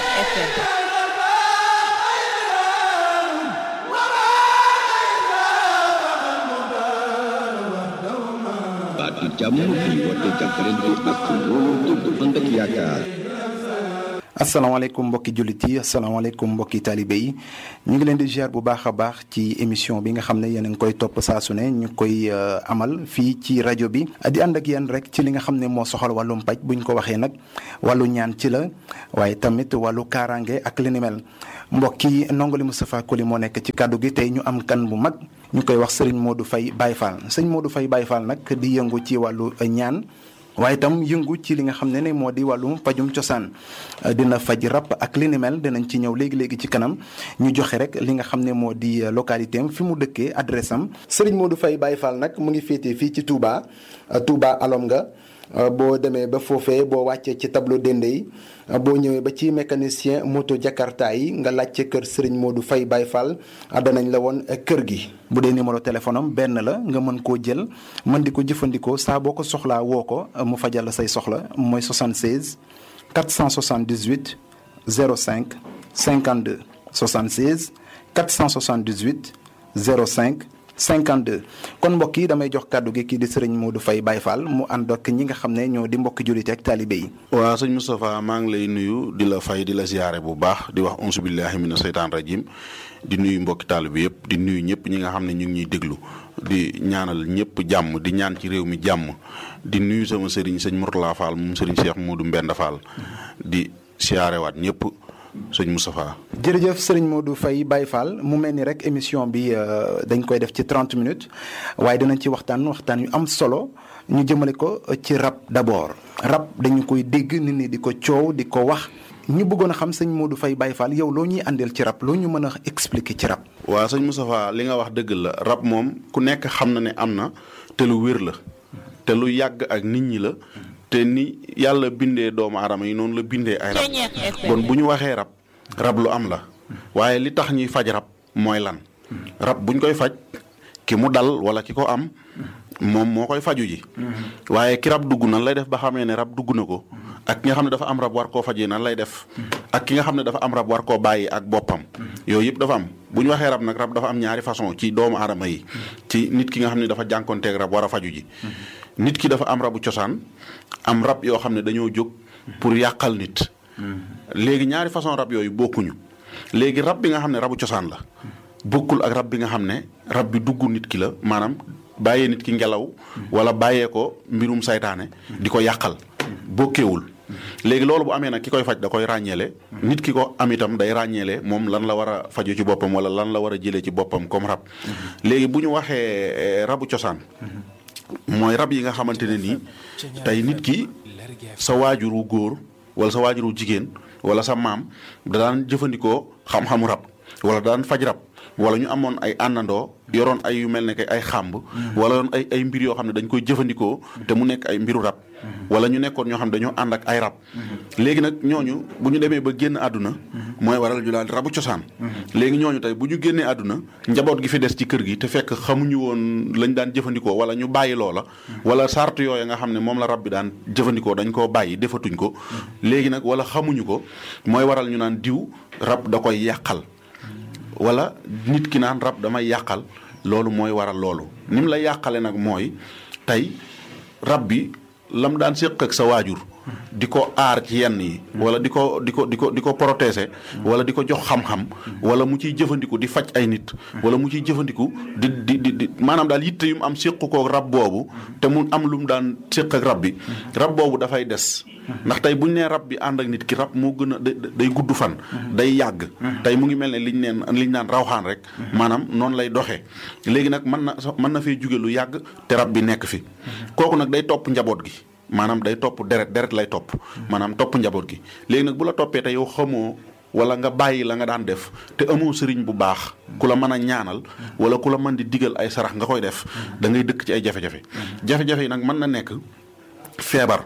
Ceñeex FM baatu jàmm bi woote jàppalante ak wóolu dëgg ànd ak yaakaar. asalaamaaleykum mbokki jullit yi asalaamaaleykum mbokki taalibe yi ñu ngi leen di ziar bu baax a baax ci émission bi nga xam ne yéen a ngi koy topp saa su ne ñu koy amal fii ci rajo bi di ànd ak yéen rek ci li nga xam ne moo soxal wàllum paj bu ñu ko waxee nag wàllu ñaan ci la waaye tamit wàllu kaaraange ak li ni mel mbokki ndongali Moustapha Koli moo nekk ci kàddu gi tey ñu am kan bu mag ñu koy wax Serigne Modou Faye Baye Fall sëñ Modou Faye Baye Fall nag di yëngu ci wàllu ñaan. waaye itam yëngu ci li nga xam ne ne moo di wàllum pajum cosaan dina faj rab ak li ni mel dinañ ci ñëw léegi léegi ci kanam ñu joxe rek li nga xam ne moo di localité am fi mu dëkkee adresse am. Serigne Modou Faye Baye Fall nag mu ngi féetee fii ci Touba Touba alom nga boo demee ba foofee boo wàccee ci tableau dende yi boo ñëwee ba ci mécanicien moto Jakarta yi nga laajte kër Serigne Modou Faye Baye Fall danañ la woon kër gi. bu dee numéro téléphone am benn la nga mën koo jël mën di ko jëfandikoo saa boo ko soxlaa woo ko mu fajal la say soxla mooy 76 478 05 52 76 478 05 52 kon mbokk yi damay jox kàddu gi kii di sëriñ Modou Faye Baye Fall mu ànd ak ñi nga xam ne ñoo di mbokki jullit ak taalibe yi. waaw sëñ Moustapha maa ngi lay nuyu di la fay di la ziyaare bu baax di wax onsu billahi mina seytaan rajim di nuyu mbokki taalibe yëpp di nuyu ñëpp ñi nga xam ne ñu ngi ñuy déglu di ñaanal ñëpp jàmm di ñaan ci réew mi jàmm di nuyu sama sëriñ sëñ Mourtala Fall moom sëriñ Cheikh Modou Mbenda Fall di siyaarewaat ñëpp. sëñ Moustapha. jërëjëf sëriñ Modou Faye Baye Fall mu mel ni rek émission bi dañ koy def ci 30 minutes waaye dinañ ci waxtaan waxtaan yu am solo ñu jëmale ko ci rab d'abord rab dañu koy dégg nit ñi di ko coow di ko wax ñu bëggoon a xam sëñ Modou Faye Baye Fall yow loo ñuy àndeel ci rab loo ñu mën a expliquer ci rab. waaw sëñ Moustapha li nga wax dëgg la rab moom ku nekk xam na ne am na te lu wér la te lu yàgg ak nit ñi la. te ni yàlla bindee doomu aadama yi noonu la bindee ay rab bon bu ñu waxee rab rab lu am la waaye li tax ñuy faj rab mooy lan rab buñ koy faj ki mu dal wala ki ko am moom moo koy faju ji waaye ki rab dugg nan lay def ba xamee ne rab dugg na ko ak ki nga xam ne dafa am rab war koo fajee nan lay def ak ki nga xam ne dafa am rab war koo bàyyi ak boppam yooyu yëpp dafa am bu ñu waxee rab nag rab dafa am ñaari façon ci doomu aadama yi ci nit ki nga xam ne dafa jànkonteeg rab war a faju ji nit ki dafa am rabu cosaan am rab yoo xam ne dañoo jóg pour yàqal nit léegi ñaari façon rab yooyu bokkuñu léegi rab bi nga xam ne rabu cosaan la bokkul ak rab bi nga xam ne rab bi dugg nit ki la maanaam bàyyee nit ki ngelaw wala bàyyee ko mbirum saytaane di ko yàqal bokkeewul léegi loolu bu amee nag ki koy faj da koy ràññeele nit ki ko am itam day ràññeele moom lan la war a faju ci boppam wala lan la war a jëlee ci boppam comme rab léegi bu ñu waxee rabu cosaan mooy rab yi nga xamante ne nii tey nit ki sa waajuru góor wala sa waajuru jigéen wala sa maam da daan jëfandikoo xam-xamu rab wala daan faj rab wala ñu amoon ay àndandoo yoroon ay yu mel ne que ay xàmb wala yoon ay ay mbir yoo xam ne dañ koy jëfandikoo te mu nekk ay mbiru rab wala ñu nekkoon ñoo xam ne dañoo ànd ak ay rab léegi nag ñooñu bu ñu demee ba génn àdduna mooy waral ñu daal rabu cosaan léegi ñooñu tey bu ñu génnee àdduna njaboot gi fi des ci kër gi te fekk xamuñu woon lañ daan jëfandikoo wala ñu bàyyi loola wala sart yooyu nga xam ne moom la rab bi daan jëfandikoo dañ koo bàyyi defatuñ ko léegi nag wala xamuñu ko mooy waral ñu naan diw rab da koy yàqal wala nit ki naan rab damay yàqal loolu mooy waral loolu ni mu la yàqale nag mooy tey rab bi lam daan séq ak sa waajur di ko aar ci yenn yi wala di ko di ko di ko di ko protéger wala di ko jox xam-xam wala mu ciy jëfandiku di faj ay nit wala mu ciy jëfandiku di di di di maanaam daal yitte yu mu am séq ko rab boobu te mu am lu mu daan séq ak rab bi rab boobu dafay des ndax tey bu ñu nee rab bi ànd ak nit ki rab moo gën a day gudd fan day yàgg tey mu ngi mel ne liñ neen liñ naan rawxaan rek maanaam noonu lay doxee léegi nag mën na mën na fee jóge lu yàgg te rab bi nekk fi kooku nag day topp njaboot gi maanaam day topp deret deret lay topp maanaam topp njaboot gi léegi nag bu la toppee te yow xamoo wala nga bàyyi la nga daan def te amoo sëriñ bu baax ku la mën a ñaanal wala ku la mën di digal ay sarax nga koy def da ngay dëkk ci ay jafe-jafe jafe-jafe yi nag mën na nekk feebar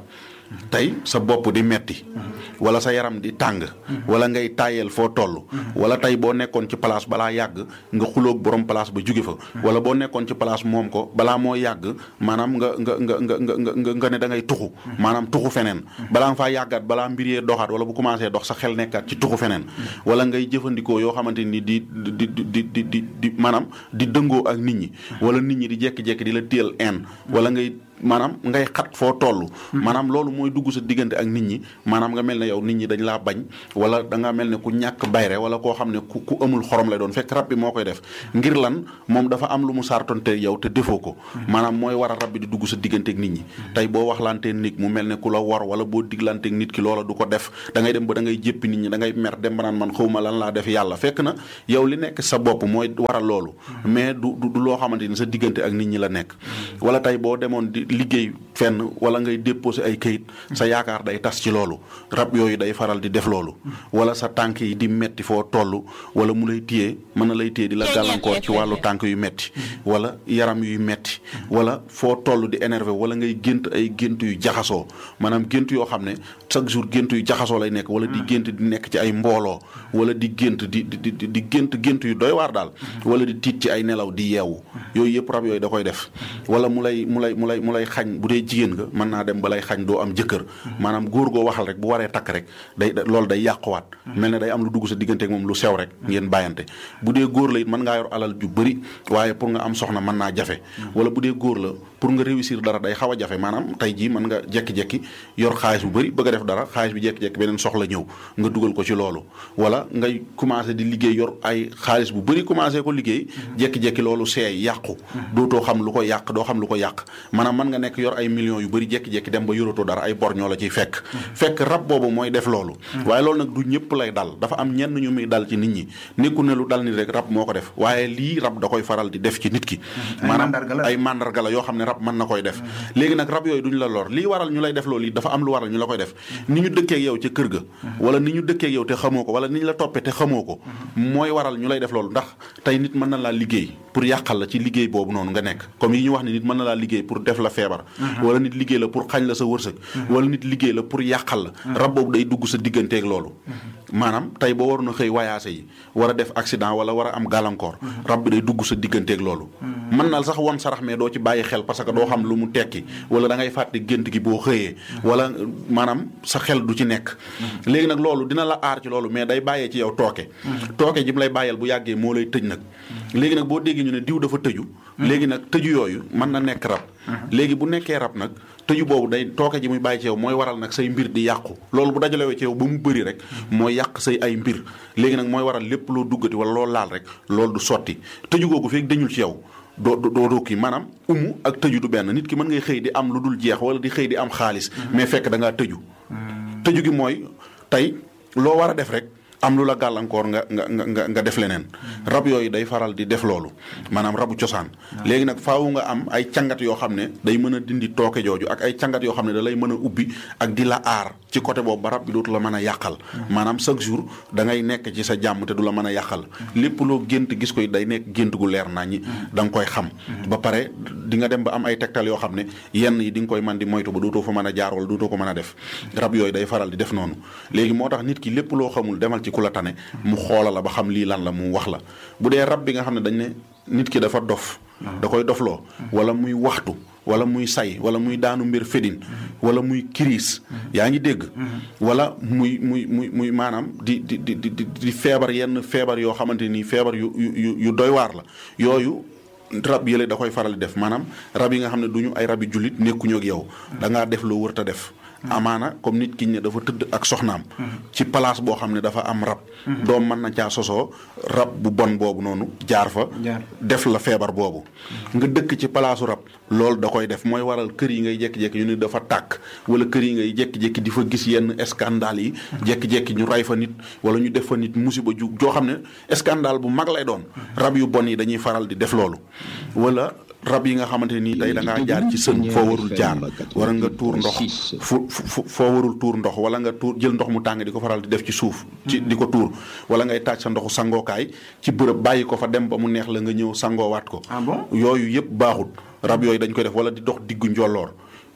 tey sa bopp di metti wala sa yaram di tàng wala ngay tàyyeel foo toll wala tey boo nekkoon ci place balaa yàgg nga xuloog borom place ba jóge fa wala boo nekkoon ci place moom ko balaa moo yàgg maanaam nga nga nga nga nga nga nga ne da ngay tuxu maanaam tuxu feneen balaa nga faa yàggaat balaa mbir yee doxaat wala bu commencé dox sa xel nekkaat ci tuxu feneen wala ngay jëfandikoo yoo xamante ni di di di di di di maanaam di dëngoo ak nit ñi wala nit ñi di jekki-jekki di la téel en wala ngay maanaam ngay xat foo toll maanaam loolu mooy dugg sa diggante ak nit ñi maanaam nga mel ne yow nit ñi dañ laa bañ wala da nga mel ne ku ñàkk bayre wala koo xam ne ku ku amul xorom lay doon fekk rab bi moo koy def ngir lan moom dafa am lu mu sartonte yow te defoo ko maanaam mooy war a rab bi di dugg sa diggante ak nit ñi tey boo waxlantee nit mu mel ne ku la war wala boo diglanteeg nit ki loola du ko def da ngay dem ba da ngay jéppi nit ñi da ngay mer dem ba naan man xawma lan laa def yàlla fekk na yow li nekk sa bopp mooy waral loolu mais du du loo xamante ni sa diggante ak nit ñi la nekk wala tey boo demoon di liggéey fenn wala ngay déposé ay kayit sa yaakaar day tas ci loolu rab yooyu day faral di def loolu wala sa tànk yi di metti foo toll wala mu lay téye mën na lay téye di la gàllankoor ci wàllu tànk yu metti wala yaram yuy metti wala foo toll di énervé wala ngay gént ay gént yu jaxasoo maanaam gént yoo xam ne chaque jour gént yu jaxasoo lay nekk wala di gént di nekk ci ay mbooloo wala di gént di di di di gént gént yu doy waar daal wala di tiit ci ay nelaw di yeewu yooyu yëpp rab yooyu da koy def wala mu lay mu lay mu lay mu lay xañ bu dee jigéen nga mën naa dem ba lay xañ doo am jëkkër maanaam góor goo waxal rek bu waree takk rek day loolu day yàquwaat mel ne day am lu dugg sa diggante ak moom lu sew rek ngeen bàyyante bu dee góor la it mën ngaa yor alal ju bëri waaye pour nga am soxna mën naa jafe wala bu dee góor la pour nga réussir dara day xaw a jafe maanaam tey jii mën nga jekki-jekki yor xaalis bu bëri bëgg a def dara xaalis bi jekki-jekki beneen soxla ñëw nga dugal ko ci loolu wala ngay commencé di liggéey yor ay xaalis bu bëri commencé ko liggéey jekki-jekki loolu seey yàqu dootoo xam lu ko yàq doo xam lu ko yàq maanaam mën nga nekk yor ay millions yu bëri jekki-jekki dem ba yoratoo dara ay bor ñoo la ciy fekk fekk rab boobu mooy def loolu waaye loolu nag du ñëpp lay dal dafa am ñenn ñu muy dal ci nit ñi nekku ne lu dal nit rek rab moo ko def waaye lii rab da koy faral di def ci nit ki maanaam ay mandarga la yoo xam ne rab mën na koy def léegi nag rab yooyu duñ la lor lii waral ñu lay def loolu yi dafa am lu waral ñu la koy def ni ñu dëkkeek yow ca kër ga wala ni ñu dëkkeek yow te xamoo ko wala ni ñu la toppee te xamoo ko mooy waral ñu lay def loolu ndax tey nit mën na laa liggéey pour yàqal la ci liggéey boobu noonu nga nekk comme yi ñu wax ne nit mën na laa liggéey pour def la feebar wala nit liggéey la pour xañ la sa wërsëg wala nit liggéey la pour yàqal la rab boobu day dugg sa digganteeg loolu maanaam tey boo waroon a xëy wayaase yi war a def accident wala war a am gàllankoor rab bi day dugg sa digganteeg loolu mën na sax won sarax mais doo ci bàyyi xel parce que doo xam lu mu tekki wala da ngay fàtte gént gi boo xëyee wala maanaam sa xel du ci nekk léegi nag loolu dina la aar ci loolu mais day bàyyee ci yow tooke tooke ji mu lay bàyyeel bu yàggee moo lay tëj nag léegi nag boo déggee ñu ne diw dafa tëju léegi nag tëju yooyu mën na nekk rab léegi bu nekkee rab nag tëju boobu day tooke ji muy bàyyi ci yow mooy waral nag say mbir di yàqu loolu bu dajalewee ci yow ba mu bëri rek mooy yàq say ay mbir léegi nag mooy waral lépp loo duggati wala loo laal rek loolu du sotti tëju googu feeg dañul ci yow doo doo doo kii maanaam umu ak tëju du benn nit ki mën ngay xëy di am lu dul jeex wala di xëy di am xaalis mais fekk da ngaa tëju tëju gi mooy tey loo war a def rek am lu la gàllankoor nga nga nga nga def leneen rab yooyu day faral di def loolu maanaam rabu cosaan léegi nag faawu nga am ay cangat yoo xam ne day mën a dindi tooke jooju ak ay cangat yoo xam ne da lay mën a ubbi ak di la aar ci côté boobu ba rab bi dootu la mën a yàqal maanaam chaque jour da ngay nekk ci sa jàmm te du la mën a yàqal lépp loo gént gis koy day nekk gént gu leer naa ñi da nga koy xam ba pare di nga dem ba am ay tegtal yoo xam ne yenn yi di nga koy mën di moytu ba dootoo fa mën a jaar wala dootoo ko mën a def rab yooyu day faral di def noonu léegi moo tax nit ki lépp loo xamul demal ci ku la tane mu xoola la ba xam lii lan la mu wax la bu dee rab bi nga xam ne dañ ne nit ki dafa dof da koy dofloo wala muy waxtu wala muy say wala muy daanu mbir fedin wala muy kiriis yaa ngi dégg wala muy muy muy muy maanaam di di di di di feebar yenn feebar yoo xamante ni feebar yu yu yu doy waar la yooyu rab yële da koy faral di def maanaam rab yi nga xam ne du ñu ay rabi jullit nekkuñu ak yow da ngaa def loo wërta def amaana comme nit ki ne dafa tëdd ak soxnaam ci place boo xam ne dafa am rab doom mën na caa sosoo rab bu bon boobu noonu jaar fa def la feebar boobu nga dëkk ci palaasu rab loolu da koy def mooy waral kër yi ngay jékki-jékki ñu ne dafa tàkk wala kër yi ngay jékki-jékki di fa gis yenn scandale yi jékki-jékki ñu ray fa nit wala ñu def fa nit musiba ju joo xam ne scandale bu mag lay doon rab yu bon yi dañuy faral di def loolu wala rab yi nga xamante nii tey da ngaa jaar ci sën foo warul jaar wala nga tuur ndox fu fu foo warul tuur ndox wala nga tuur jël ndox mu tàng di ko faral di def ci suuf ci di ko tuur wala ngay taaj sa ndoxu sangookaay ci bërëb bàyyi ko fa dem ba mu neex la nga ñëw sangoowaat ko yooyu yëpp baaxut rab yooyu dañ koy def wala di dox diggu njolloor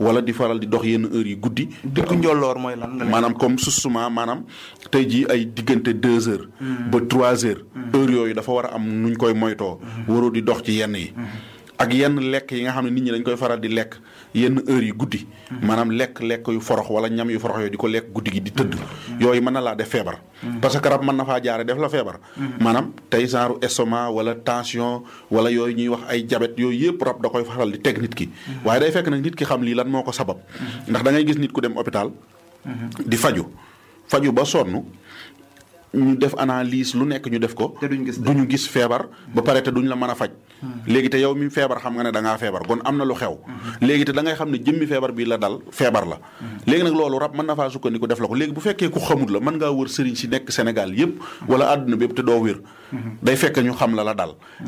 wala di faral di dox yenn heures yi guddi. diggu njolloor mooy lan. nga maanaam comme susuma maanaam tey jii ay diggante deux heures. ba trois heures. heures yooyu dafa war a am nuñ koy moytoo. waroo di dox ci yenn yi. ak yenn lekk yi nga xam ne nit ñi dañ koy faral di lekk yenn heures yi guddi. maanaam lekk lekk yu forox wala ñam yu forox yooyu di ko lekk guddi gi di tëdd. yooyu mën na laa def feebar. parce que rab mën na faa jaare def la feebar. maanaam tey genre estomac wala tension wala yooyu ñuy wax ay jabet yooyu yëpp rab da koy faral di teg nit ki. waaye day fekk nag nit ki xam lii lan moo ko sabab. ndax da ngay gis nit ku dem hôpital. di faju faju ba sonn. ñu def analyse lu nekk ñu def ko. te duñ gis duñu gis feebar. ba pare te duñ la mën a faj. léegi te yow mi feebar xam nga ne da ngaa feebar kon am na lu xew. léegi te da ngay xam ne jëmmi feebar bi la dal feebar la. léegi nag loolu rab mën na faa sukkandiku def la ko léegi bu fekkee ku xamut la mën ngaa wër sëriñ si nekk Sénégal yëpp. wala àdduna bépp te doo wér. day fekk ñu xam la la dal.